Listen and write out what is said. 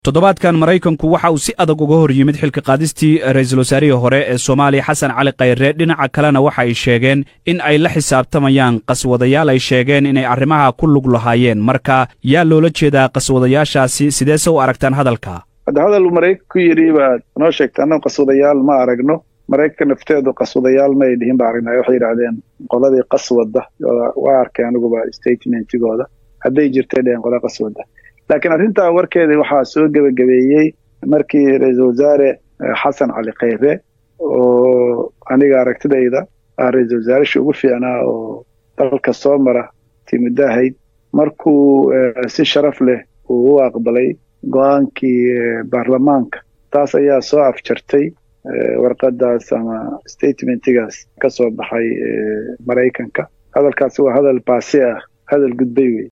toddobaadkan maraykanku waxa uu si adag uga hor yimid xilka qaadistii ra'iisul wasaarihii hore ee soomaaliya xasan cali khayre dhinaca kalena waxa ay sheegeen in ay la xisaabtamayaan qaswadayaal ay sheegeen inay arrimaha ku lug lahaayeen marka yaa loola jeedaa qaswadayaashaasi sideese u aragtaan hadalka hadda hadal uu maraykan ku yidhi baad noo sheegta annagu qaswadayaal ma aragno maraykanka nafteedu qaswadayaal ma ay dhihin ba aragnay waxay yidhaahdeen qoladii qaswadda waa arkay aniguba statementigooda hadday jirtay dheheen qola qaswadda laakiin arrintaa warkeeda waxaa soo gebagabeeyey markii ra-iisul wasaare xasan cali khayre oo aniga aragtidayda ah ra-iisul wasaarashii ugu fiicnaa oo dalka soo mara timuddahayd markuu si sharaf leh uu u aqbalay go-aankii baarlamaanka taas ayaa soo afjartay warqadaas ama statementigaas ka soo baxay maraykanka hadalkaasi waa hadal baasi ah hadal gudbay wey